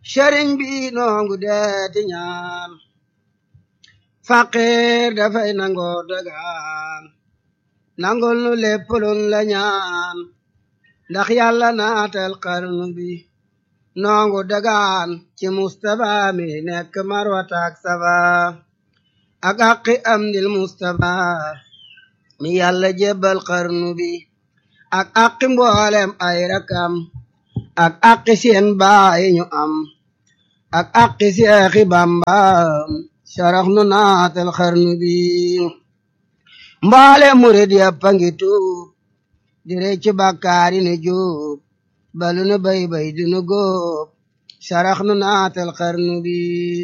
sëriñ bi noongu deeti ñaan faqir dafay nangoo dagaan nangul nu lépp luñ la ñaan ndax yàlla naatal xarnu bi noongu dagaan ci Mustapha mi nekk marwata ak safa ak aqi am dil Mustapha mi yàlla jébbal xarnu bi ak aqi mboolem ay rakam ak aqi seen baay ñu am ak aqi seexi Bamba sarax nu naatal xarnu bi mboolem murid yàppa ngi tuub di recc bàkkaari ne juub balu nu bay bay du nu góob sarax nu naatal xarnu bi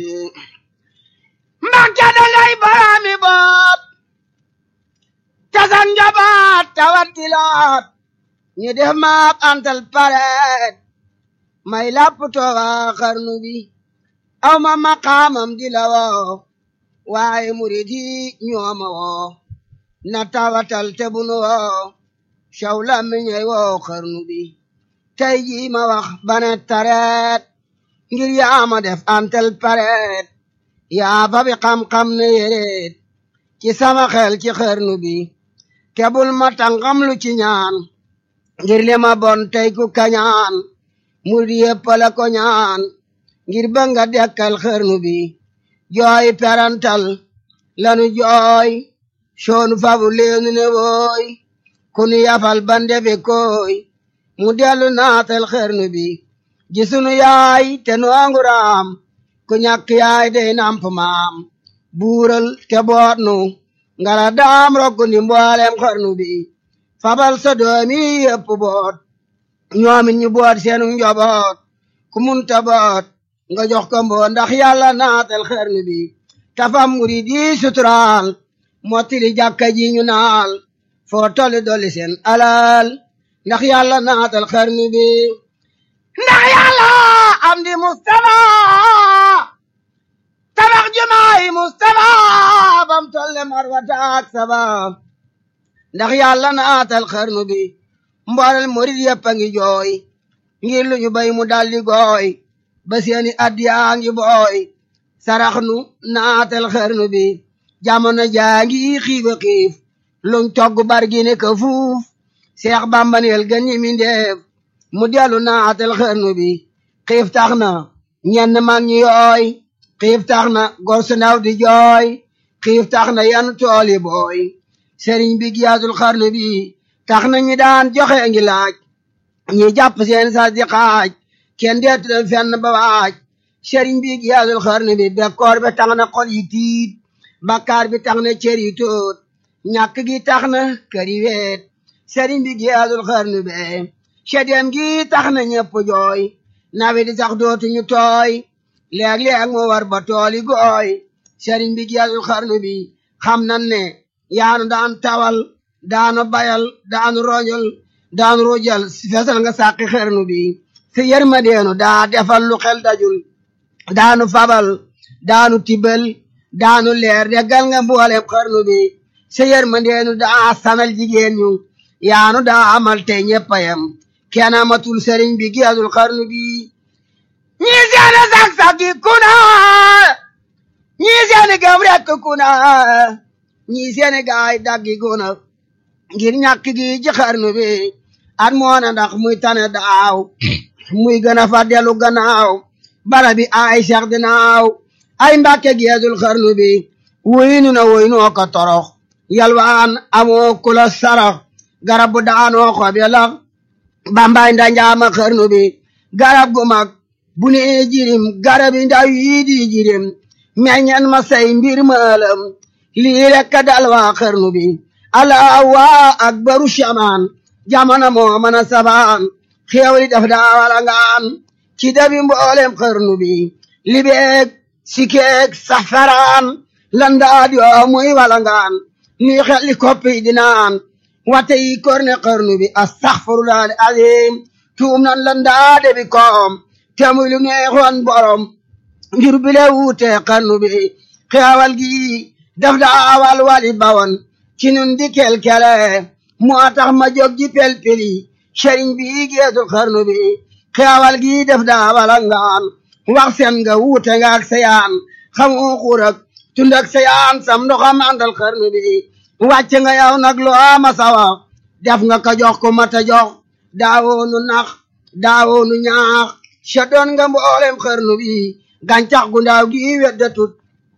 Mbàkke da ngay baraami bopp tasan njabaat tawat gilaat ñu def maak antal pareet may lapp tooga xarnu bi aw ma maqaamam di la woo waaye murid yi ñooma woo na tawatal te bunu woo caw la mi ñey woo xarnu bi tey jii ma wax bane tareet ngir yaa ma def antal pareet yaa fa bi xam-xam ne yéreet ci sama xel ci xarnu bi kebul ma tàngam lu ci ñaan ngir li ma bon tey ku kañaan murid yépp la ko ñaan ngir ba nga dekkal xarnu bi jooy perantal lanu jooy soonu fabu leenu ne wooy kunu yafal bandefe koy mu dellu naatal xarnu bi gisunu yaay te noongu raam ku ñàkk yaay dey namp maam buural te boot nu ngala daam rokku ndi mboolem xarnu bi fabal sa doomi yëpp boot ñoomin ñu boot seenu njoboot ku munta boot nga jox ko mboo ndax yàlla naatal xarnu bi tafam murid yi suturaal mottili jàkka ji ñu naal foo tolli dolli seen alal ndax yàlla naatal xarnu bi ndax yàlla am di Mustafa tabax jumaay Mustafa bam tolle marwata ak saba ndax yàlla naatal xarnu bi mboolel murid yëpp a ngi jooy ngir lu ñu bay mu daldi gooy ba seeni addiyaa ngi booy sarax nu naatal xarnu bi jamono jaa ngi xiiba xiif luñ togg bargi ne ka fuuf seex bambaneel gën ñi mi ndeef mu dellu naatal xarnu bi xiif tax na ñenn mag ñi yooy xiif tax na gor su ndaw di jooy xiif tax na yan tool yi booy sëriñ bi giyaatul xarnu bi tax na ñi daan joxe ngi laaj ñi jàpp seen sas di xaaj kenn deetu leen fenn ba waaj sëriñ bi giyaatul xarnu bi bekkoor bi tax na xol yi tiit bakkaar bi tax na cër yi tóot ñàkk gi tax na kër yi weet sëriñ bi giyaatul xarnu be sedem gi tax na ñëpp jooy nawe di sax dootuñu tooy léeg-léeg mu war ba tooli gooy sëriñ bi giyaatul xarnu bi xam nan ne yaanu daan tawal daanu bayal daanu roñol daanu rujal fesal nga sàqi xarnu bi si yërmandeenu daa defal lu xel dajul daanu fabal daanu tibal daanu leer deggal nga mboolem xarnu bi si yërmandeenu daa sanal jigéen ñu yaanu daa amal te ñeppayam kenn amatul sëriñ bi giyaatul xarnu bi ñii seeni sak-saki kuna ñii seeni gëm rekk kuna ñii seeni gaay daggi kuna ngir ñàkk gi ci xarnu bi at moona ndax muy tane daaw muy gën a fa dellu gannaaw bara bi ay seex dinaaw ay mbàkke geedul xarnu bi wuyinu na wuyinoo ko torox yalwaan amoo kula sarax garab bu daanoo xob ya lax bambay ndanjaama xarnu bi garab gu mag bu ne jirim garab yi ndaw yi di jirim meññen ma say mbir maalam lii rekk dal waa xarnu bi allah waa akbaru shamaan jamono moo mën a sabaan xéewali daf daa wala ngaan ci dabi mboolem xarnu bi libeeg sikeeg safaraan landaad yoo muy wala ngaan nuy xelli koppi dinaan wate yi korne xarnu bi astaxfirullah al azim tuum nan landaade bi koom te muy lu neexoon borom ngir bile wuute xarnu bi xeewal gi daf daa wal wali bawan ci nun di kelkele moo tax ma jóg ji pelpeli sëriñ bi geesul xarnu bi xeewal gi def daa wala ngaan wax seen nga wuute nga ak sayaan xamoo xuur ak tund ak sayaan sam ndoxam àndal xarnu bi wàcc nga yow nag lu ama sawa def nga ko jox ko mata jox daawoonu nax daawoonu ñaax sa doon nga mboolem xarnu bi gàncax gu ndaaw gi weddatut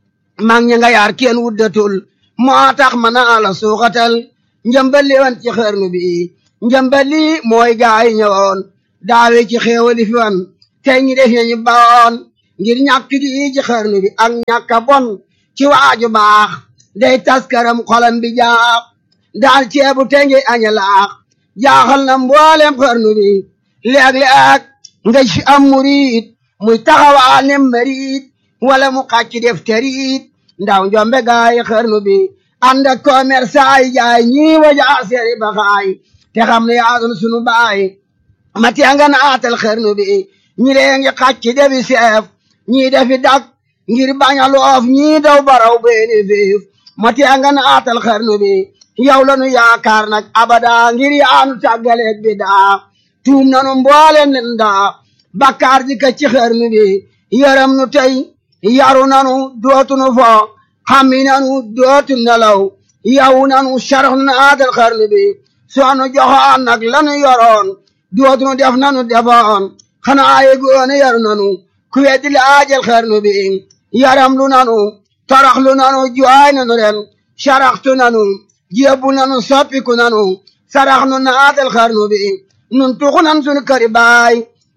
mag ñi nga yaar kenn wuddatul moo tax ma naa la suuxatal njëmbali wan ci xarnu bi njëmbali mooy gaay ñëwoon daawe ci xéewali fi wan tey ñi def ñu bawoon ngir ñàkk gi ci xarnu bi ak ñàkka bon ci waaju baax day taskaram xolam bi jaax daal ceebu te ngi aña laax jaaxal na mboolem xarnu bi léeg-léeg nga ci am murid muy taxawaa ne marid wala mu xàcc def terit ndaw njombe gaay xarnu bi ànd ak commerçant yi jaay ñii wajaa seeri baxaay te xam ne yaasun sunu baay ma tee nga naatal xarnu bi ñi dee ngi xàcc defi seef ñii defi dak ngir bañ a loof ñii daw baraw beeni fiif ma tee nga naatal xarnu bi yow la nu yaakaar nag abada ngir yaanu tàggaleeg bi daa tuum nanu mbooleen leen daa bakkaar ji ka ci xarnu bi yaram nu tey yaru nanu dootu nu fo xammi nanu dootu nelaw yaw nanu sarax nu naatal xarnu bi soonu joxoon nag lanu yoroon dootu nu def nanu defoon xanaa yegoone yaru nanu ku weddi laajal xarnu bi yaram lu nanu torox lu nanu jooy nanu ren saraxtu nanu jébbu nanu soppiku nanu sarax nu naatal xarnu bi nun tuxu nan sunu këri baay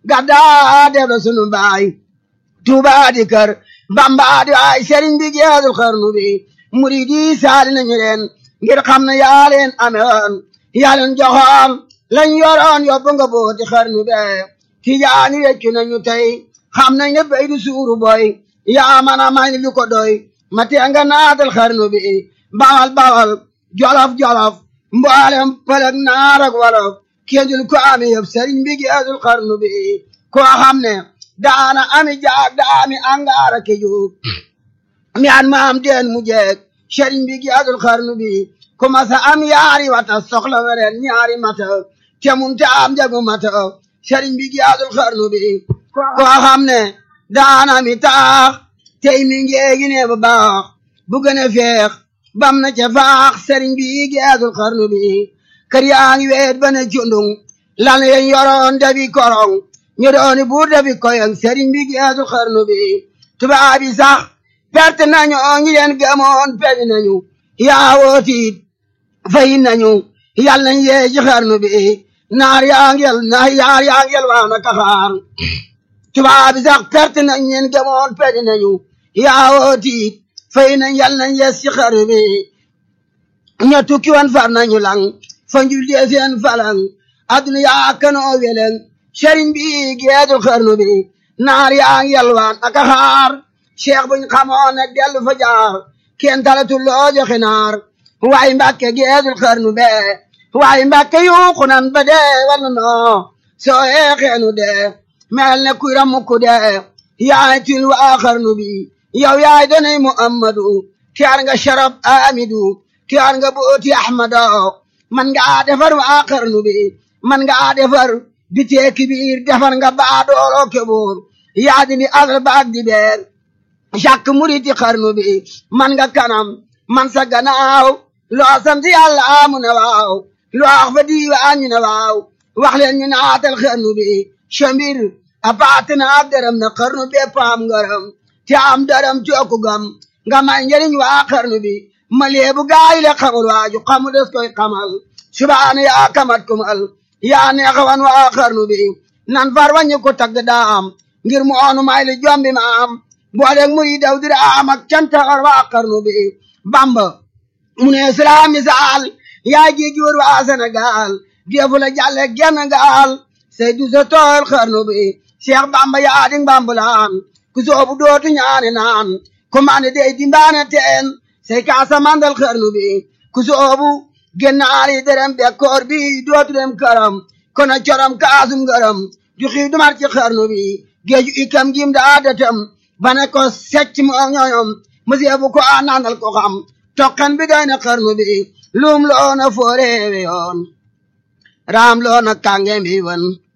gaddaa def la sunu baay tuubaa di kër bambaa di waay sëriñ bi geesul xarnu bi murid yi saali nañu leen ngir xam ne yaa leen amewoon yaa leen joxoon lañ yoroon yóbbu nga booti xarnu be tijaani weccu nañu tey xam nañ ne bay du suuru boy yaa man a may lu ko doy ma tee nga naatal xarnu bi bawal bawal jolof jolof mboolem pëlëg naar ak wolof kéndul ko ami yëpp sëriñ bi geesul xarnu bi koo xam ne daana ami jaag daami angaara ke juug mi an maam deen mu jeeg sëriñ bi geesul xarnu bi ku masa am yaari wata soxla weren ñaari mata te mun te am jagu mata sëriñ bi geesul xarnu bi koo xam ne daana mi taax tey mi ngeegi ne bu baax bu gën a feex bam na ca faax sëriñ bi geesul xarnu bi kër yaa ngi weet ba ne cundung lan yen yoroon dabi korong ñu dooni buur dabi koyong sëriñ bi geesul xarnu bi tubaab yi sax perte nañu ñi leen gëmoon peñi nañu yaa wootiit fay nañu yal nañ yee ci xarnu bi naar yaa ngel naar yaar yaa ngel waa na kaxaar tubaab yi sax perte nañ leen gëmoon peñi nañu yaa wootiit fay nañ yal nañ yees ci xarnu bi ña tukki woon far nañu lang fa njul dee seen falang adduna yaa kanoo weleng sëriñ bi geesul xarnu bi naar yaa ngi yalwaan ak a xaar cheikh buñ xamoon ne dellu fa jaar kenn talatu loo joxe naar waaye mbàkke geesul xarnu be waaye mbàkke yuuxu nan ba dee wala noo soo yeexeenu dee mel ne kuy ramukku dee yaay til waa xarnu bi yow yaay donay muhammadu tiyaar nga sharab amidu tiyaar nga booti ahmado man nga defar waa xarnu bi man nga defar bitee kibiir defar nga baa dooloo keboor yaa di ni asal baag di beer jàkk muriti xarnu bi man nga kanam man sa gannaaw loo sant yàlla amu ne waaw loo wax fa diiwaan ñu ne waaw wax leen ñu naatal xarnu bi chambir a paati na ab dërëm na xarnu bi paam ngaram te am dërëm cooku gam nga may njëriñ waa xarnu bi ma leebu gaayi le xamul waaju xamu des koy xamal subaana yaa kamat kumal yaa neexawan waa xarnu bi nan far wañu ko tagg daam ngir mu oonu may li jombi ma am booleeg muri daw dira am ak cantaxar waa xarnu bi bamba mu ne islam misaal yaa ji jur waa Sénégal defu la jàlle genn gaal say du sa tool xarnu bi Cheikh bamba yaa di mbambulaan ku soobu dootu ñaane naan ku mane dey dimbaane teen say kaasa mandal xarnu bi ku soobu gennaari derem bekkoor bi dootu dem këram kono corom kaasum ngërëm du xiw du mar ci xarnu bi géeju ikam gim daa datam bane ko secc mo ñoñom monsieur bu ko a nandal ko xam tokkan bi doy na xarnu bi lum loona fooreewe yoon raam loona kànge mbi wan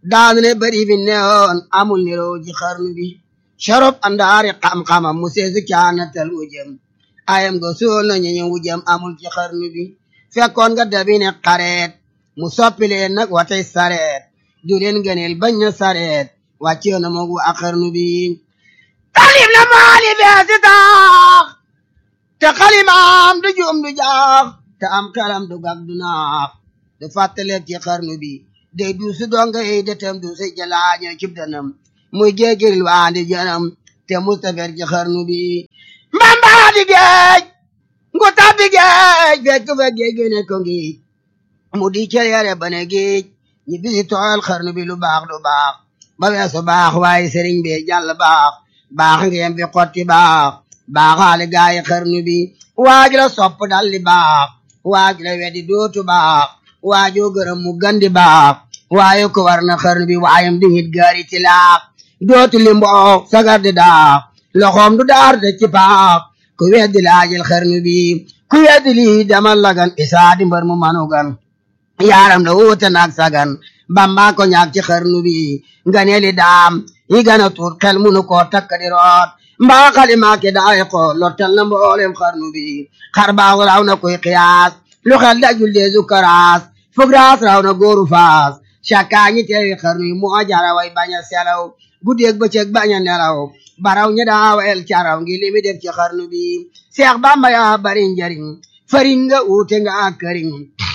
daanu ne bari fi neewoon amul niroo ji xarnu bi sharop andaari xam-xamam mu seesu caanatal wujëm ayam go suul na ñeñu wujëm amul ci xarnu bi fekkoon nga dabi ne xareet mu soppi leen nag watay sareet du leen gëneel bañ na sareet wàccee na moog waa xarnu bi talib la maali beesi taax te xalimaam du juum du jaax te am xelam du gag du naax du fàttaleeg ci xarnu bi day duusu donga yi detem duusu jalaaño cib danam muy géegiril waandi janam te mustafer ci xarnu bi mbambaa di géej ngu tabbi géej fekk fa géej gi ne ko ngiij mu di celeere bane géej ñi bisi tooyal xarnu bi lu baax lu baax ba weesu baax waaye sëriñ bi jàll baax baax ngeen fi xotti baax baaxaale gaayi xarnu bi waaj la sopp dalli baax waaj la weddi dootu baax waajoo gërëm mu gandi baax waaye ko war na xarnu bi waayam di hit gaari ti laax dootu li mboox sagar di daax loxoom du daar de ci paax ku weddi laajil xarnu bi ku weddi lii demal lagan isaa di mbar mu manugan yaaram la wuute naag sagan bamba ko ñaag ci xarnu bi nga ne li daam yi gana tuut xel munu koo takk di root mbaa xalima ke daay ko lottal na mboolem xarnu bi xar baax raw na koy xiyaas lu xel dajul deesu karaas fug raas raw na góoru faas cakkaa ñi teewi xarnu yi moo jara way bañ a selaw guddeeg bëccëg bañ a nelaw baraw ñi daa wel caraw ngi limi def ci xarnu bi seex bamba yaa bari njariñ fariñ nga uute nga ak këriñ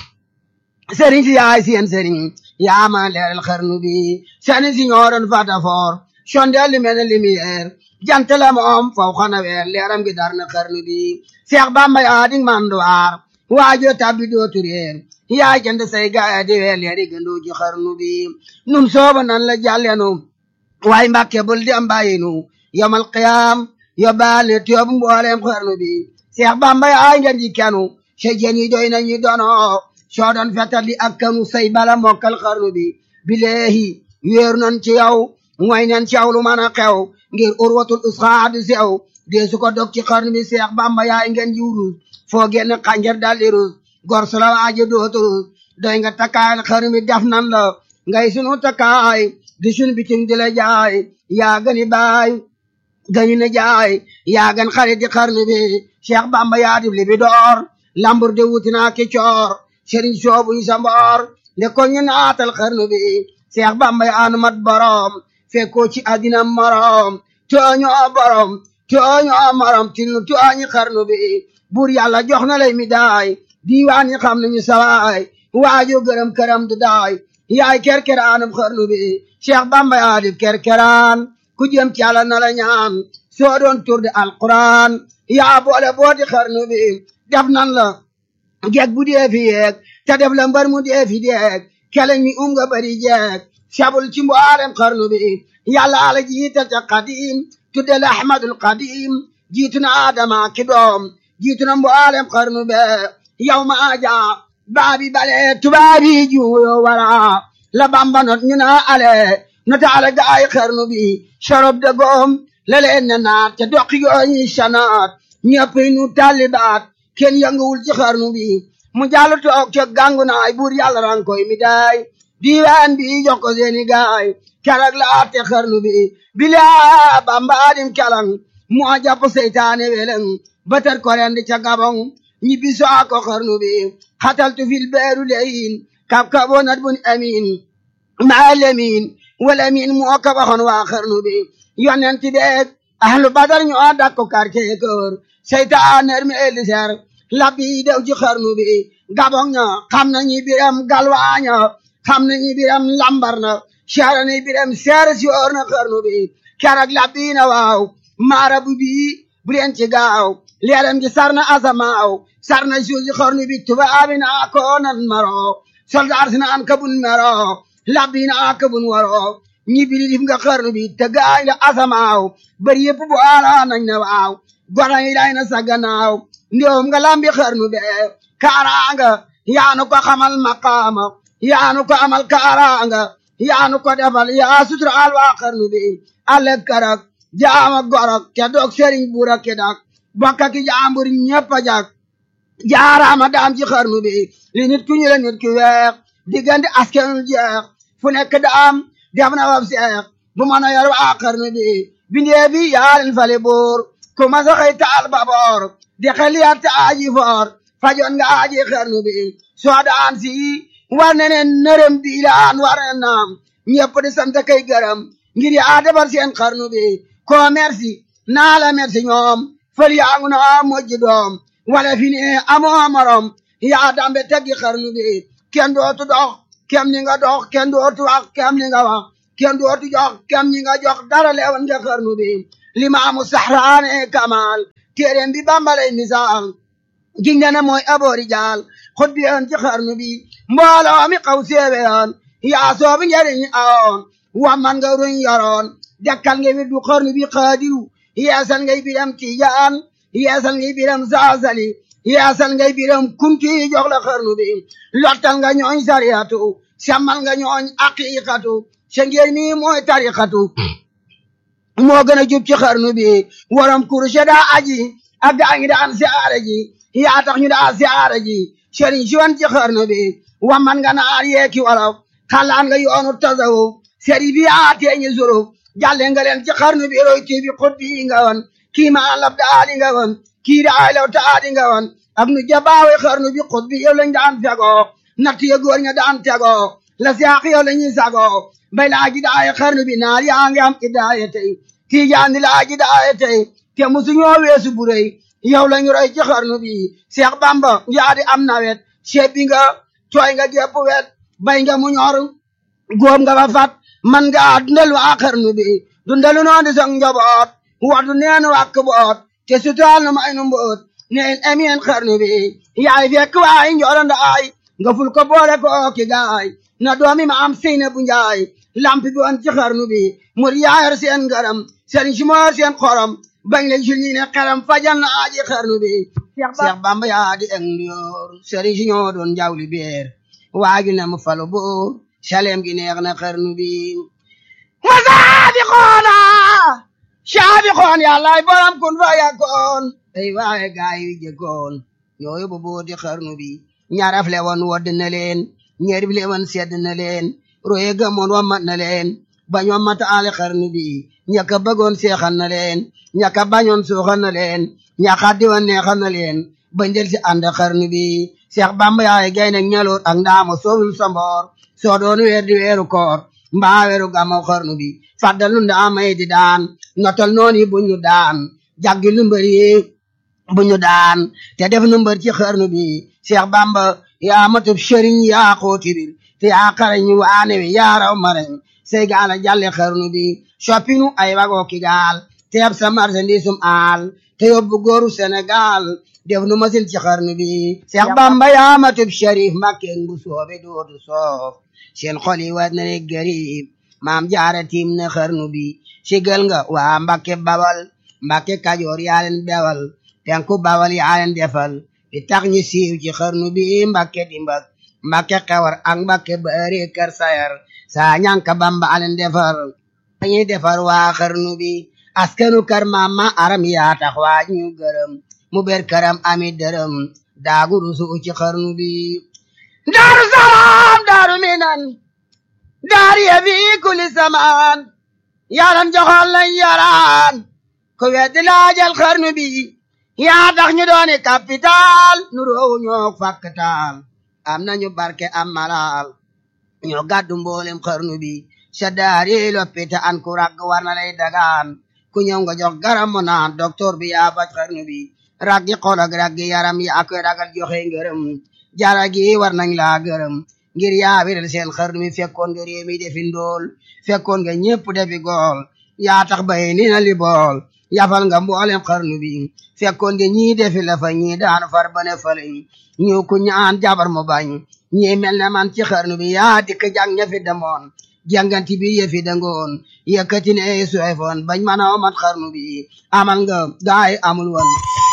sëriñ si yaay seen sëriñ yaa ma leeral xarnu bi sëriñ si ñooroon fata foor sondeel li mel ne lumière jant la moom faw xana weer leeram gi dar na xarnu bi seex bamba yaa di manduwaar waajo tabbi dootu réer yaa jënd say gaaya di weer leeri gëndoo ci xarnu bi nun sooba nan la jàllenu waaye mbàkke bul di am bàyyinu yomal qiyaam yóbbaal ne tiyoobu mbooleem xarnu bi seex bamba yaa ngeen di kenu sa jën yi doy nañu dono soo doon fetal di ak kanu say bala mokkal xarnu bi bileehi wéeru nan ci yow mooy nan ci yow lu mën a xew ngir urwatul usxaa du sew dee su ko dog ci xarnu bi seex bamba yaay ngeen ji wurus foo génn xànjar daldi rus gor su la waaje dootu rus doy nga takkaayal xarnu bi def nan la ngay sunu takkaay di sunu bitim di la jaay yaa gani baay gani na jaay yaa gan xarit di xarnu bi seex bamba yaa dib li bi door lambur de wuti naa ki coor sëriñ soobuñ sa mboor nde ko ñu naatal xarnu bi seex bamba yaa nu mat borom fekkoo ci àddina morom tooñoo borom tooñoo morom tinu tooñi xarnu bi buur yàlla jox na lay mi daay diiwaan yi xam nañu sawaay waajo gërëm këram du daay yaay kerkeraanum xarnu bi seex bamba yaa dib kerkeraan ku jëm ci yàlla na la ñaan soo doon tur de alquran yaa boole booti xarnu bi def nan la geeg bu dee fi yeeg te def la mbar mu dee fi deeg keleñ mi um nga bari jeeg sabul ci mboolem xarnu bi yàlla ala jiital ca qadim tudde la ahmadul qadim jiitu na adama ki doom jiitu na mboolem xarnu be yow ma aja baabi bale tubaabi juuyo wara la bamba not ñu na ale nota ala gaay xarnu bi sorob de goom la leen ne naat te doqi gooñi sanaat ñëpp nu talibaat kenn yënguwul ci xarnu bi mu jàll toog ca gàngu naay buur yàlla ran koy mi daay diiwaan bi jox ko seeni gaay keroog la atte xarnu bi bilaa bamba adim kelang moo jàpp seytaane weleng batar ko rendi ca gabong ñibbi soo ko xarnu bi xataltu fil beeru leyin kab kaboo nat bun amin maa lemin wala min moo ko waxoon waa xarnu bi yonent beeg ahlu badar ñoo dakko quartier kër seytaane mi eli ser labbi dew ci xarnu bi gabong ña xam nañu biram galwaaña xam nañu biram lambar na seera ni biram seere si oor na xarnu bi keroog labbi na waaw maara bu bii bu leen ci gaaw leeram gi sar na asamaaw sar na suuf si xarnu bi tubaabi na ko nan maro soldaar si naan kabun mero labbi na kabun waro ñi bili dif nga xarnu bi te gaay la asamaaw bari yëpp bu ala nañ na waaw gona yi day na sa gannaaw ndéewum nga lambi xarnu be kaaraanga yaanu ko xamal maqaama yaanu ko amal kaaraanga yaanu ko defal yaa suturaal waa xarnu bi ale karak jaama gorok ke dog sëriñ buura ke dak bokka ki jaambur ñëpp a jak jaaraama daam ci xarnu bi li nit ku ñu la nit ki weex diggante askanul jeex fu nekk daam def na wab seex bu mën a yor waa xarnu bi bindee bi yaalin fale boor ku ma sa xëy taal baboor di xeliyaat ta aaji foor fajoon nga aaji xarnu bi soo daan si war ne ne nërëm diilaan war ne naam ñëpp di sant kay gërëm ngir yaa defar seen xarnu bi ko merci naa la merci ñoom fël yaa ngu na mojji doom wala fi ne amoo morom yaa dambe teggi xarnu bi kenn dootu dox kem ni nga dox kenn dootu wax kem ni nga wax kenn dootu jox kem ni nga jox dara leewan nga xarnu bi limaamu saxraane kamal téeréem bi bambalay misaal giñ ne mooy aboori jaal xut bi yoon ci xarnu bi mbooloo mi xaw séewe yoon yaa soobi njariñ awoon wamman nga ruñ yoroon dekkal nga wirdu xarnu bi xaadiru yeesal ngay biram tijaan yeesal ngay biram saasali yeesal ngay biram kunti jox la xarnu bi lottal nga ñooñ sariyatu semmal nga ñooñ aqiqatu sa ngeen mi mooy tariqatu moo gën a jub ci xarnu bi waram kurushe daa aji ak gaa ngi daan siyaare ji yaa tax ñu daa siyaare ji sëriñ si wan ci xarnu bi wamman nga naar yeeki wolof xalaan nga yoonu tasawuf sëriñ bi yaa teeñi suruf jàlle nga leen ci xarnu bi roy kii bi xut bi nga wan kii ma lab daali nga wan kii daay law taadi nga wan ak nu jabaawe xarnu bi xut bi yow lañ daan fegoo natt ya góor ña daan tegoo la siyaax yow la ñuy sagoo bay laa ji daaye xarnu bi naar yaa ngi am idaaye tey kii jaandi laa ji daaye tey te musu ñoo weesu bu rëy yow lañu roy ci xarnu bi Seex Bamba yaa di am nawet sebbi nga tooy nga gépp wet bay nga mu ñor góob nga ba fat man nga dundal waa xarnu bi dundalu noon di song njaboot wadu neen wàkk boot te sutaal na may nu mboot neen emeen xarnu bi yaay fekk waay njoro ndaay nga ful ko boole ko ki gaay na doomi ma am seyna bu njaay lampi bi woon ci xarnu bi mur yaayar seen ngaram seen si moor seen xorom bañ la jul ñi ne xeram fajal na aaji xarnu bi Seex Bamba yaa di eng ndiyoor sëriñ si ñoo doon jawli beer waaju na mu falu boor salem gi neex na xarnu bi wa saabiqoona saabiqoon yàllaay borom kun fa yakkoon ay waaye gaay wi jëkkoon ñoo yóbbu booti xarnu bi ñaraf le woon wodd na leen ñerif le woon sedd na leen roye gamoon wammat na leen bañ wammat aale xarnu bi ñaka bëggoon seexal na leen ñaka bañoon suuxal na leen ñaka diwan neexal na leen bañ del si ànd xarnu bi Seex Bamba yaay gay nag ñaloot ak ndaama soowul sa mboor soo doon weer di weeru koor mbaa weeru gàmmaw xarnu bi faddal nu ndaamay di daan notal noonu bu ñu daan jaggi lu mbër yi bu ñu daan te def nu mbër ci xarnu bi Seex Bamba yaa matub sëriñ yaa xooti bir te yaa xarañ waane wi yaa raw marañ say gaal a jàlle xarnu bi soppinu ay wagoo ki gaal te yab sa marchandisum aal te yóbbu góoru Sénégal def nu masin ci xarnu bi Seex Bamba yaa matub sharif makkeen bu soobe dootu soof seen xol yi war na ne garib maam jaara tiim na xarnu bi sigal nga waa Mbakke Bawal Mbakke Kajoor yaa leen bewal penku Bawal yaa leen defal di tax ñu siiw ci xarnu bi Mbakke Dimbak Mbakke Xewar ak Mbakke Bari Kër Sayar saa ñanka Bamba alen defar dañuy defar waa xarnu bi askanu kër maam ma aram yaa tax waa ñu gërëm mu ber këram ami dërëm daagu rusu ci xarnu bi daaru salaam daaru minan daari ya fi kulli samaan yaran joxoon lañ yaraan ku weddi laajal xarnu bi yaa tax ñu dooni capital nu roowu ñoo fakkatal am nañu barke am malal ñoo gàddu mboolem xarnu bi sa daari loppita an ku ragg war na lay dagaan ku ñëw nga jox garam mu naan docteur bi yaa faj xarnu bi raggi xol ak raggi yaram yaa koy ragal joxe ngërëm jara gi war nañ laa gërëm ngir yaa wiral seen xarnu bi fekkoon nga réew mi defi ndool fekkoon nga ñépp defi gool yaa tax bay ni na li bool yafal nga mboolem xarnu bi fekkoon nga ñii defi la fa ñii daan far bane faleñ ñu ku ñaan jabar mu bañ ñii mel ne man ci xarnu bi yaa dikk jàng ña fi demoon jànganti bi yëfi dangoon yëkkati ne suefoon bañ mën a omat xarnu bi amal nga gaay amul woon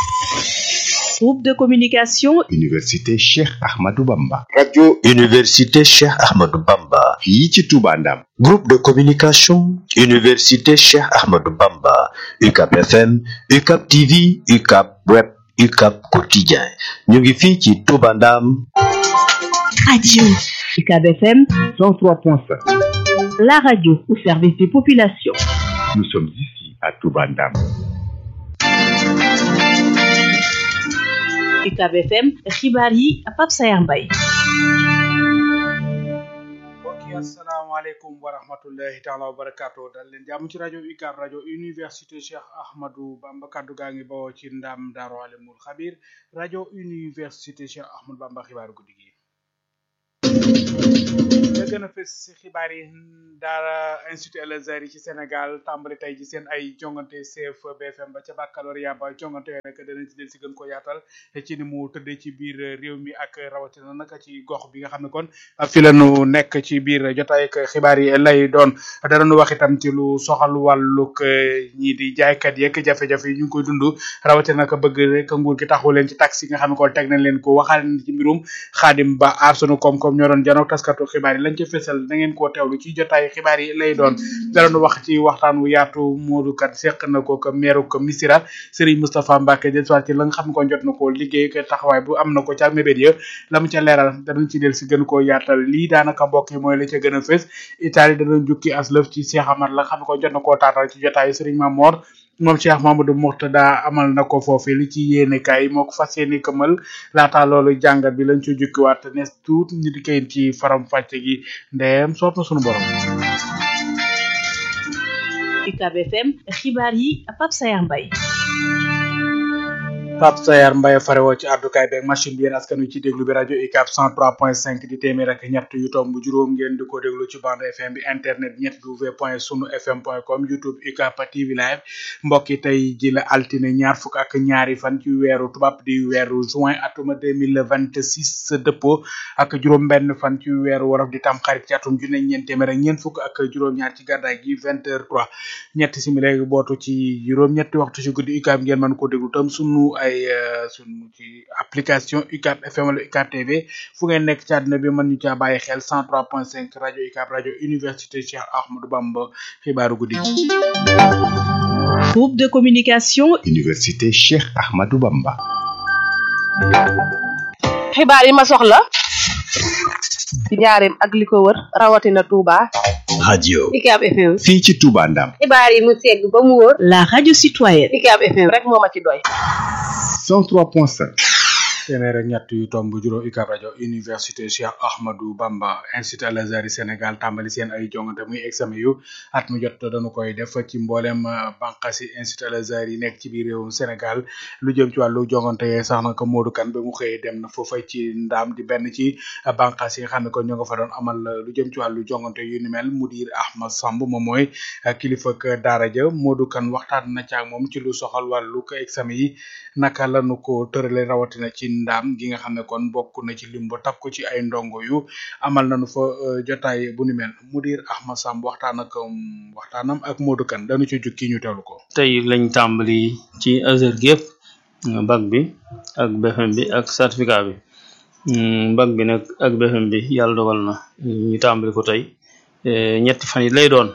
Groupe de communication Université Cheikh Ahmadou Bamba. radio Université Cheikh Ahmadou Bamba. fii ci Touba Ndam. Groupe de communication Université Cheikh Ahmadou Bamba. UCAP FM, UCAP TV, UCAP Web, UCAP Quotidien. ñu ngi fii ci Touba Ndam. Radio UCAB FM 103.5 la radio au service des populations. Nous sommes ici à Toubandam. UCAB FM xibaar yi Pape Sayar Mbaye mbokk yi asalaamaaleykum wa rahmatullahi taala wa barakaatu dal leen jàmm ci rajo UCAB rajo université Cheikh Ahmadou Bamba kaddu gaa ngi bawoo ci ndam Daaru Alimul Xabir rajo université Cheikh Ahmadou Bamba xibaaru guddi gi la gën a fës si xibaar yi daara institut El Azhar yi ci Sénégal tàmbali tey ji seen ay jongante CF BFM ba ca baccalauréat ba jongante yooyu nag danañ ci del si gën ko yaatal ci ni mu tëddee ci biir réew mi ak rawatina nag ci gox bi nga xam ne kon fi la ñu nekk ci biir jotaay ak xibaar yi lay doon danañu wax itam ci lu soxal wàllug ñii di jaaykat yeeg jafe-jafe yi ñu ngi koy dund rawatina nag bëgg rek nguur gi taxawu leen ci taxi yi nga xam ne kon teg nañ leen ko waxaale ci mbirum xaadim ba aar sunu koom-koom ñoo doon janook taskatu xibaar yi lañ ca fésal da ngeen koo teewlu ci jotaay xibaar yi lay doon danañu wax ci waxtaan wu yaatu Modou Kat seq na ko ko meeru ko Missira Serigne Moustapha Mbacke del soit ci la nga xam ne kon jot na koo liggéey ak taxawaay bu am na ko ca mébét ya la mu ca leeral danañ ci del si gën koo yaatal lii daanaka mbokk yi mooy la ca gën a fés Italie danañ jukki aslëf ci Cheikh Amar la nga xam ne kon jot na koo taatal ci jotaay Serigne Mamor moom Cheikh Mamadou Mourtada amal na ko foofu li ci yéene kaay moo ko fas yéene këmal laata loolu jàngat bi lañ ci jukkiwaat nes tuut ñu di koy ci faram fàcce gi ndeem soob na sunu borom. UCAB FM xibaar yi Pape Sayar Mbaye Pape Sayar Mbaye farewoo ci àddukaay beeg machine bi yéen askan wi ci déglu bi rajo UCAB 103.5 di téeméer ak ñett yu tomb juróom ngeen di ko déglu ci bande FM bi internet ñett w point sunu fm point com youtube UCAB TV live mbokk yi tey ji la altine ñaar fukk ak ñaari fan ci weeru tubaab di weeru juin atuma 2026 dëppoo ak juróom benn fan ci weeru wolof di tam xarit ci atum junne ñeent téeméer ak ñeent fukk ak juróom-ñaar ci gàddaay gi 20 heures 3 ñetti simili bootu ci juróom ñetti waxtu ci guddi UCAB ngeen mën ko déglu tam sunu ay sunu ci application UCAB FM wala UCAB TV fu ngeen nekk ci àdduna bi mën ñu caa bàyyi xel 103.5 rajo UCAB rajo université Cheikh Ahmadou Bamba xibaaru guddi gi. groupe de communication Université Cheikh Ahmadou Bamba. xibaar yi ma soxla ci njaareem ak li ko wër rawatina Touba. radio UCAB FM. fii ci Touba Ndam. xibaar yi mu segg ba mu wóor. la radio citoyenne UCAB FM rek moo ma ci doy. 103.5. téeméer ak ñett yu tomb juróom UCAB rajo université Cheikh Ahmadou Bamba institut Al Azhar Sénégal tàmbali seen ay jongante muy examen yu at mu jot dañu koy def ci mboolem bànqaasi institut Al Azhar yi nekk ci biir réewum Sénégal lu jëm ci wàllu jongante yee sax na ko Modou Kane ba mu xëyee dem na foofay ci ndaam di benn ci bànqaas yi nga xam ne ko ñoo nga fa doon amal lu jëm ci wàllu jongante yu ni mel mudir Ahmad Samb moom mooy kilifa ak daara ja Modou Kane waxtaan na ca ak moom ci lu soxal wàllu ko examen yi naka lañu ko tërale rawatina ci ndaam gi nga xam ne kon bokk na ci lim ba takku ci ay ndongo yu amal nañu fa jotaay bu ni mel mudir Ahmad Samb waxtaan ak waxtaanam ak Modou Kane dañu ci jukki ñu teewlu ko. tey lañ tàmbali ci Azhar gépp bac bi ak BFEM bi ak certificat bi bac bi nag ak BFEM bi yàlla dogal na ñu tàmbali ko tey ñetti fan yi lay doon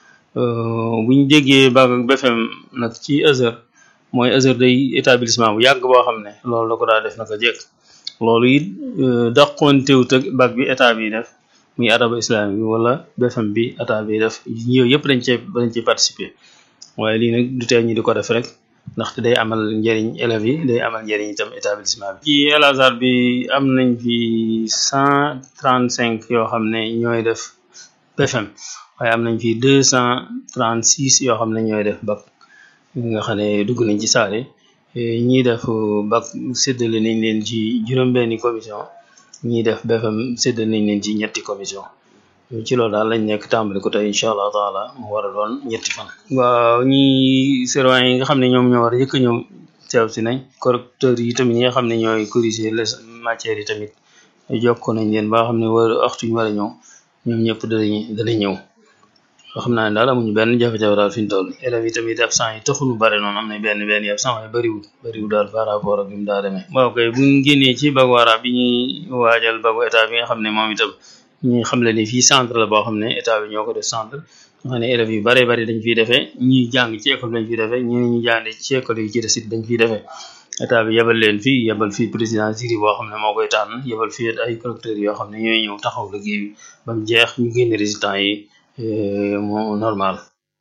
bu ñu déggee bac ak BFEM nag ci Azhar mooy Azhar day établissement bu yàgg boo xam ne loolu la ko daa def naka jekk loolu it daqontewut ak bac bi état bi def muy araba islami bi wala BFM bi état bi def ñëw yëpp dañ cee dañ ci participer waaye lii nag du tee ñu di ko def rek ndaxte day amal njëriñ élèves yi day amal njëriñ itam établissement bi ci Al Azhar bi am nañ fi cent trente cinq yoo xam ne ñooy def BFM waaye am nañ fi deux cent trente six yoo xam ne ñooy def bac nga xam ne dugg nañ ci saale ñii def bac séddale nañ leen ci juróom-benni commission ñii def BFM séddale nañ leen ci ñetti commission ci loolu daal lañ nekk tàmbali ko tey incha allah taala mu war a doon ñetti fan. waaw ñi surveillant yi nga xam ne ñoom ñoo war a jëkk ñëw teew si nañ correcteur yi tamit ñi nga xam ne ñooy corriger les matières yi tamit jokko nañ leen ba xam ne war waxtu ñu war a ñëw ñoom ñëpp danañ danañ ñëw. xam naa ne daal amuñu benn jafe-jafe daal fi ñu toll élèves yi tamit absent yi taxul mu bare noonu am na benn benn yi absent waaye bëriwul bëriwul daal par rapport ak bi mu daa demee waaw kay buñ génnee ci bagu arab bi ñuy waajal bagu état bi nga xam ne moom itam ñi xam le ni fii centre la boo xam ne état bi ñoo ko def centre nga xam ne élèves yu bare bari dañ fiy defee ñi jàng ci école dañ fiy defee ñi ñu jàng ci école yi ci des it dañ fiy defee état bi yebal leen fii yebal fii président jury boo xam ne moo koy tànn yebal fii ay correcteurs yoo xam ne ñooy ñëw taxaw liggéey bi ba mu jeex ñu génne résultat yi mu normal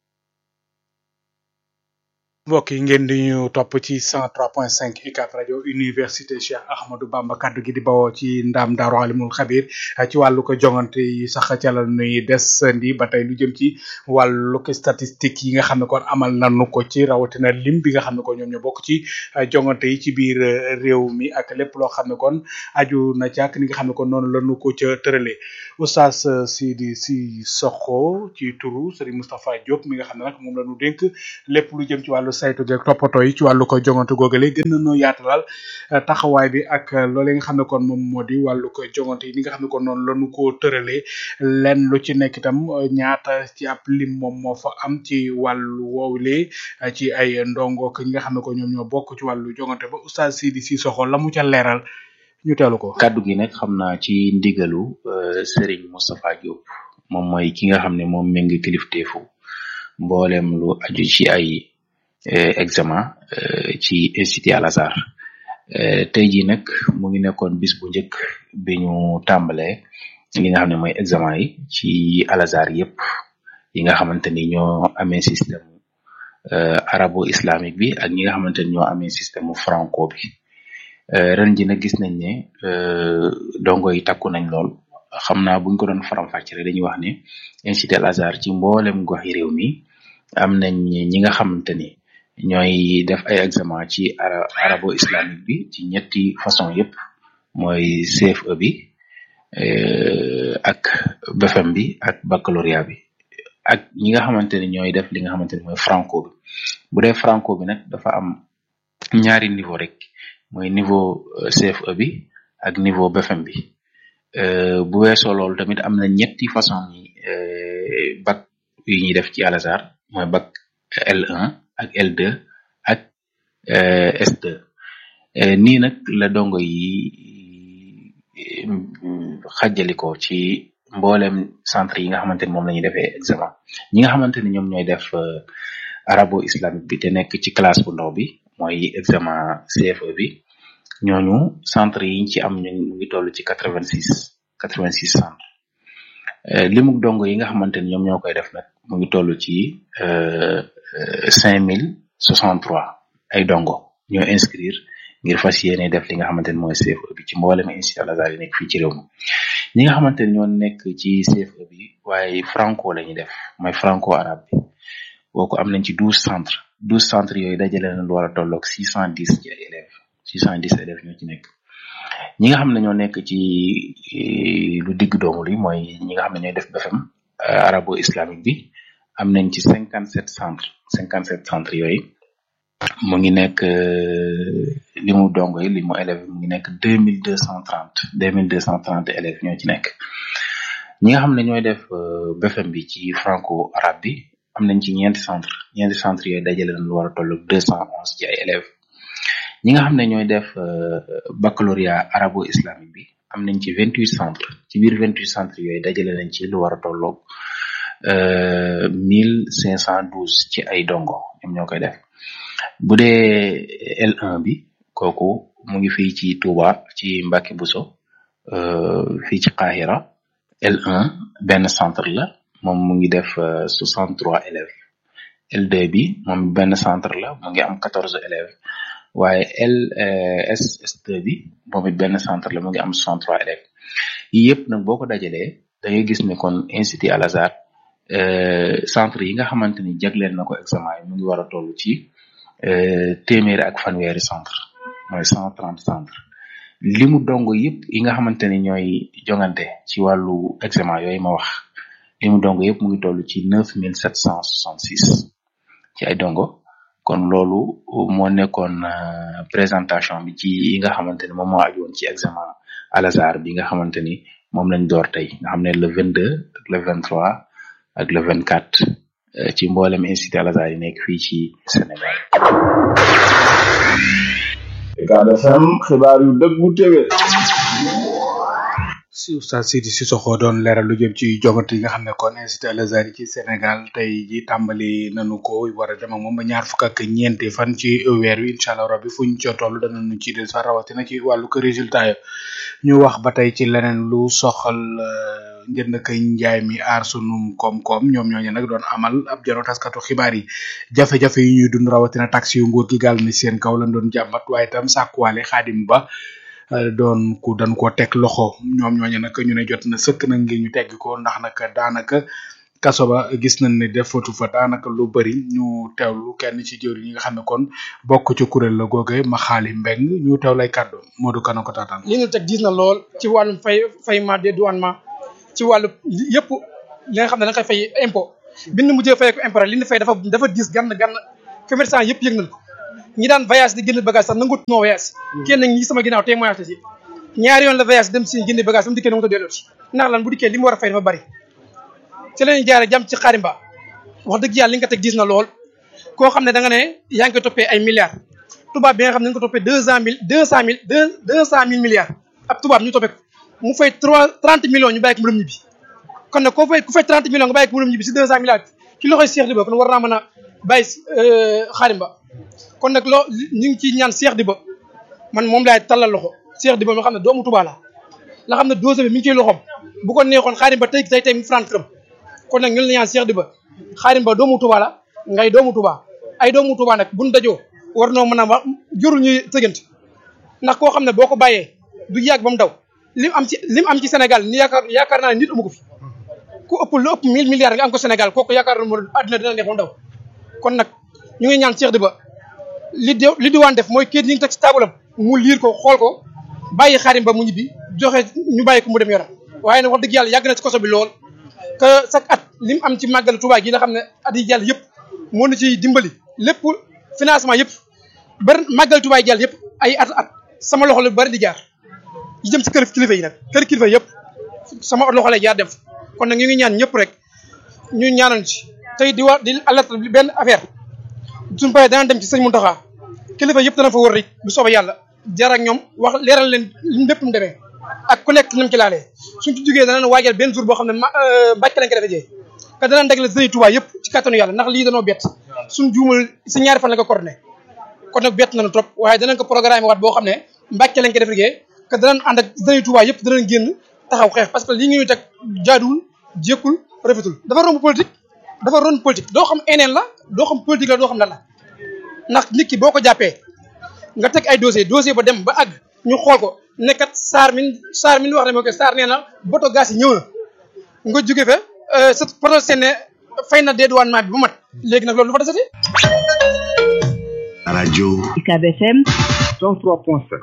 mbokk yi ngeen di ñu topp ci 103.5 UCAB rajo université Cheikh Ahmadou Bamba kaddu gi di bawoo ci ndam Daaru Alimul Xabir ci wàllu ko jongante yi sax ca la nuy desandi ba tey lu jëm ci wàllu ko statistique yi nga xam ne kon amal nañu ko ci rawatina lim bi nga xam ne kon ñoom ñoo bokk ci jongante yi ci biir réew mi ak lépp loo xam ne kon aju na ci ak ni nga xam ne kon noonu lañu ko ca tëralee oustaz Sidi si Sokho ci turu Serigne Moustapha Diop mi nga xam ne nag moom la ñu dénk lépp lu jëm ci wàllu saytu geeg toppatoo yi ci wàllu ko jongante googale gën nañoo yaatalal taxawaay bi ak loolee nga xam ne kon moom moo di wàllu ko jongante yi ni nga xam ne kon noonu lañu ko tëralee lenn lu ci nekk itam ñaata ci ab lim moom moo fa am ci wàllu woowulee ci ay ndongo ñi nga xam ne ko ñoom ñoo bokk ci wàllu jongante ba oustaz Sidi si soxo la mu ca leeral ñu teelu ko. kaddu gi nag xam naa ci ndigalu Serigne Moustapha Diop moom mooy ki nga xam ne moom méngi kilifteefu mboolem lu aju ci ay examen ci institut Al Azhar tey jii nag mu ngi nekkoon bis bu njëkk bi ñu tàmbalee li nga xam ne mooy examen yi ci Al Azhar yëpp yi nga xamante ni ñoo amee système arabo islamique bi ak ñi nga xamante ni ñoo amee système franco bi ren ji nag gis nañ ne dongo yi takku nañ lool xam naa buñ ko doon faram-fàcce rek dañuy wax ne institut Al Azhar ci mboolem gox yi réew mi am nañ ñi nga xamante ni ñooy def ay examen ci arabo islamique bi ci ñetti façon yëpp mooy CFE bi ak BFEM bi ak baccalauréat bi ak ñi nga xamante ni ñooy def li nga xamante ni mooy franco bi bu dee franco bi nag dafa am ñaari niveau rek mooy niveau CFE bi ak niveau BFEM bi bu weesoo loolu tamit am na ñetti façon yi bac yu ñuy def ci Al Azhar mooy bac L1 ak L2 ak S2 nii nag la dongo yi xajaliko ci mboolem centre yi nga xamante ni moom la ñuy defee examen ñi nga xamante ni ñoom ñooy def arabo islamique bi te nekk ci classe bu ndaw bi mooy examen CFE bi ñooñu centre yi ci am ñu ngi toll ci quatre vingt six quatre vingt six centre limuk dongo yi nga xamante ni ñoom ñoo koy def nag mu ngi toll ci cinq mille soixante trois ay dongo ñoo inscrire ngir fas yéene def li nga xamante ni mooy CFE bi ci mboolem institut Al Azhar yi nekk fii ci réew mi ñi nga xamante ni ñoo nekk ci CFE bi waaye franco la ñuy def mooy franco arabe bi booku am nañ ci douze centres douze centres yooyu dajale na lu war a tolloog six cent dix ci ay élèves six cent dix élèves ñoo ci nekk ñi nga xam ne ñoo nekk ci lu digg doomu li mooy ñi nga xam ne ñooy def BFEM arabo islamique bi am nañ ci cinquante sept centres cinquante sept centres yooyu mu ngi nekk li mu dongo yi li mu élèves mu ngi nekk deux mille deux cent trente deux mille deux cent trente élèves ñoo ci nekk ñi nga xam ne ñooy def BFEM bi ci franco arabe bi am nañ ci ñeenti centre ñeenti centre yooyu dajale na lu war a toll deux cent onze ci ay élèves ñi nga xam ne ñooy def baccalauréat arabo islamique bi am nañ ci vingt huit centre ci biir vingt huit centre yooyu dajale nañ ci lu war a tolloog mille cinq cent douze ci ay dongo ñoom ñoo koy def bu dee L1 bi kooku mu ngi fii ci Touba ci Mbacke Bousso fii ci Qahira L1 benn centre la moom mu ngi def soixante trois élèves L2 bi moom benn centre la mu ngi am quatorze élèves waaye LSS2 bi moom it benn centre la mu ngi am soixante trois élèves yi yëpp nag boo ko dajalee da ngay gis ne kon institut Al Azhar centre yi nga xamante ni jagleel na ko examen yi mu ngi war a toll ci téeméeri ak fanweeri centre mooy cent trente centre limu dongo yëpp yi nga xamante ni ñooy jongante ci wàllu examen yooyu ma wax limu dongo yëpp mu ngi toll ci neuf mille sept cent soixante six ci ay dongo kon loolu moo nekkoon présentation bi ci yi nga xamante ni moom moo aju woon ci examen Al Azhar bi nga xamante ni moom lañ door tey nga xam ne le vingt deux ak le vingt trois ak le vingt quatre ci mboolem institut Al Azhar yi nekk fii ci Sénégal. Ucab FM xibaar yu dëggu téwé si oustaz Sidi Sissoko doon leeral lu jëm ci jogante yi nga xam ne kon institut Al Azhar yi ci Sénégal tey ji tàmbali nanu ko war a dem ak moom ba ñaar fukk ak ñeenti fan ci weer wi incha allah rabbi fuñ ca toll danañu ci del sax rawatina ci wàllu ko résultat yo ñu wax ba tey ci leneen lu soxal njënd ak njaay mi aar sunum koom-koom ñoom ñooñu nag doon amal ab jano taskatu xibaar yi jafe-jafe yi ñuy dund rawatina taxi yu nguur gi gàll ni seen kaw lañ doon jàmbat waaye itam sàkkuwaale xaadim ba doon ku dañ ko teg loxo ñoom ñooñu nag ñu ne jot na sëkk nag ngir ñu tegg ko ndax nag daanaka kaso ba gis nañ ne defatu fa daanaka lu bëri ñu teewlu kenn ci jëwri ñi nga xam ne kon bokk ci kuréel la googe ma xaali mbeng ñu teew lay kàddu Modou Kane ko taataan li ñu teg diis na lool ci wàllum fay fayement dédouanement ci wàllu yëpp li nga xam ne da nga koy fay impôt bi ñu mujjee fay ko impôt li ñu fay dafa dafa diis gann gann commerçant yëpp yëg nañ ko ñi daan voyage di génn bagage sax nangut noo voyage kenn ñi sama ginnaaw témoignage ci ñaari yoon la voyage dem si génn bagage ba mu dikkee na mu ta delloo ci ndax lan bu dikkee li mu war a fay dafa bari ci lañu jaare jàmm ci xaarimba wax dëgg yàlla li nga ko teg gis na lool koo xam ne da nga ne yaa ngi koy toppee ay milliards tubaab bi nga xam ne nga ko toppee deux cent mille deux cent mille deux deux cent mille milliards ab tubaab ñu toppee ko mu fay trois trente millions ñu bàyyi ko mu dem ñibbi kon nag koo fay ku fay trente millions nga bàyyi ko mu dem ñibbi si deux cent milliards ci loxoy Cheikh Diba kon war naa mën a bàyyi xaarimba kon nag loo ñu ngi ciy ñaan Cheikh Diba man moom laay tallal loxo Cheikh Diba nga xam ne doomu Touba la la xam ne dose bi mi ngi ciy loxoom bu ko neexoon xaarimba tey tey tey mu franc këram kon nag ñu la ñaan Cheikh Diba xaarim ba doomu Touba la ngay doomu Touba ay doomu Touba nag buñ dajoo war noo mën a wax jurul ñuy tëggante ndax koo xam ne boo ko bàyyee du yàgg ba mu daw lim am ci lim am ci Sénégal ni yaakaar yaakaar naa ne nit amu ko fi ku ëpp lu ëpp mille milliards nga am ko Sénégal kooku yaakaar naa ne àddina dina neex ba mu daw kon nag ñu ngi ñaan Cheikh Diba li di li diwaan def mooy kayit yi ngi teg ci taabalam mu liir ko xool ko bàyyi xaarim ba mu ñibbi joxe ñu bàyyi ko mu dem yoram waaye nag wax dëgg yàlla yàgg na ci koso bi lool que chaque at li mu am ci màggal Touba gi nga xam ne at yi jàll yëpp moo na ci dimbali lépp financement yëpp bari màggal Touba yi jàll yëpp ay at at sama loxo la bari di jaar yi jëm ci kër kilifa yi nag kër kilifa yëpp sama loxo lay jaar dem kon nag ñu ngi ñaan ñëpp rek ñu ñaanal ci tey di wax di alerte benn affaire suñu paree dana dem ci sëñ Mountakha kilifa yëpp dana fa wër rek bu soobee yàlla jaar ak ñoom wax leeral leen lim lépp mu demee ak ku nekk nam ci laalee suñ ci jógee danañ waajal benn jour boo xam ne ma mbàcc lañ ko defee jee que danañ dagale sëriñ Touba yëpp ci kattanu yàlla ndax lii danoo bett suñ juumal si ñaari fan la ko coordonné kon nag bett nañu trop waaye danañ ko programme waat boo xam ne mbàcc lañ ko defee jee que danañ ànd ak sëriñ Touba yëpp danañ génn taxaw xeex parce que lii ñu teg jaaduwul jékkul rafetul dafa romb politique dafa ron politique doo xam eneen la doo xam politique la doo xam lan la ndax nit ki boo ko jàppee nga teg ay dossier dossier ba dem ba àgg ñu xool ko nekkat saar min saar min wax ne moo ko saar nee na boto gaz yi ñëw na nga jóge fa sa poto seen ne fay na dédouanement bi ba mat léegi nag loolu lu fa desati rajo UCAB FM 103.7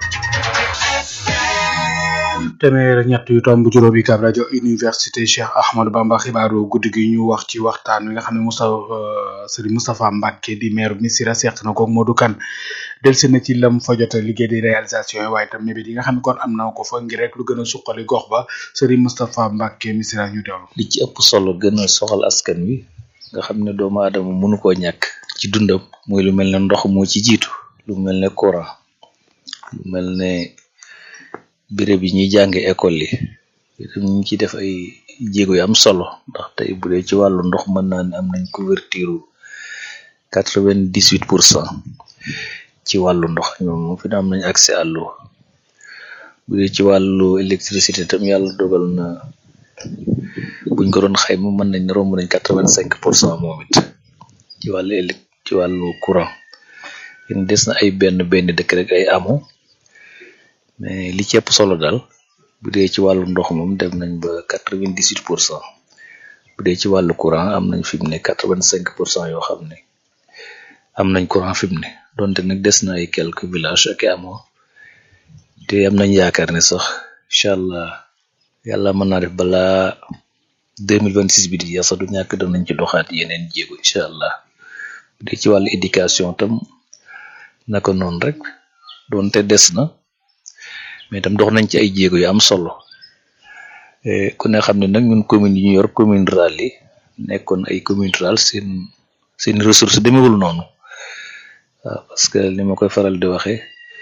téeméer ak ñett yu tomb juróom yi kab rajo université Cheikh Ahmadou Bamba xibaaru guddi gi ñu wax ci waxtaan wi nga xam ne Moustapha Serigne Moustapha Mbacke di maire Missirah seq na ko Modou Kane delsi na ci lam fa jot a liggéey di réalisation yi waaye tam mébét yi nga xam ne kon am na ko fa ngir rek lu gën a suqali gox ba Serigne Moustapha Mbacke Missirah ñu teewlu. li ci ëpp solo gën a soxal askan wi nga xam ne doomu aadama mënu koo ñàkk ci dundam muy lu mel ne ndox moo ci jiitu lu mel ne courant lu mel ne béréb yi ñuy jànge école yi itam ñu ngi ciy def ay jéego yu am solo ndax tey bu dee ci wàllu ndox mën naa ne am nañ couverture quatre vingt dix huit pour cent ci wàllu ndox ñoom fi na am nañ accès à l'eau bu dee ci wàllu électricité tam yàlla dogal na buñ ko doon xayma mën nañ ne romb nañ quatre vingt cinq pour cent moom it ci wàllu élec ci wàllu courant yéen des na ay benn benn dëkk rek ay amoo mais li ci ëpp solo daal bu dee ci wàllu ndox moom dem nañ ba quatre vingt dix huit pour cent bu dee ci wàllu courant am nañ fi mu ne quatre vingt cinq pour cent yoo xam ne am nañ courant fi mu ne donte nag des na ay quelques villages ak amoo te am nañ yaakaar ne sax incha allah yàlla mën naa def balaa deux mille vingt six bi di yasa du ñàkk danañ ci doxaat yeneen jéego incha allah bu dee ci wàllu éducation tam naka noonu rek donte des na. mais itam dox nañ ci ay jéego yu am solo ku ne xam ne nag ñun commune yi ñu yor commune rurale yi nekkoon ay commune rurale seen seen ressource demewul noonu waaw parce que li ma koy faral di waxee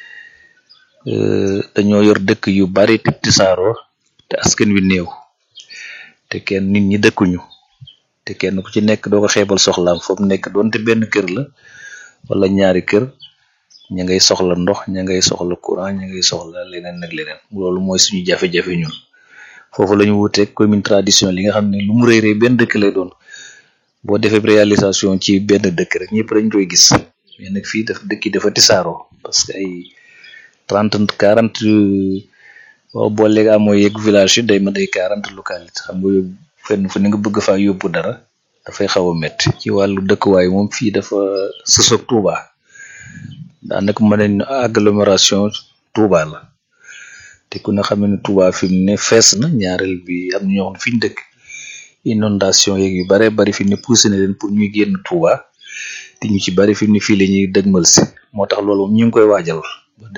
dañoo yor dëkk yu bari te tisaaroo te askan wi néew te kenn nit ñi dëkkuñu te kenn ku ci nekk doo ko xeebal soxlaam foofu nekk doonte benn kër la wala ñaari kër ña ngay soxla ndox ña ngay soxla courant ña ngay soxla leneen ak leneen loolu mooy suñu jafe-jafe ñun foofu la ñu wuteeg commune traditionnelle yi nga xam ne lu mu rëy rëy benn dëkk lay doon boo defee réalisation ci benn dëkk rek ñëpp dañ koy gis mais nag fii daf dëkk yi dafa tisaaroo parce que ay trente quarante boo booleeg amoo yegg village yi day ma day quarante localité xam nga yóbbu fenn fu ne nga bëgg faa yóbbu dara dafay xaw a métti ci wàllu dëkkuwaay moom fii dafa sësoog Touba daanaka mën nañ agglomération Touba la te ku ne xam ne Touba fi mu ne fees na ñaareel bi am na ñoo xam ne fi ñu dëkk inondation yeeg yu bare bari fi mu ne poussé na leen pour ñuy génn Touba te ñu ci bari fi mu ne fii la ñuy dëgmal si moo tax loolu moom ñu ngi koy waajal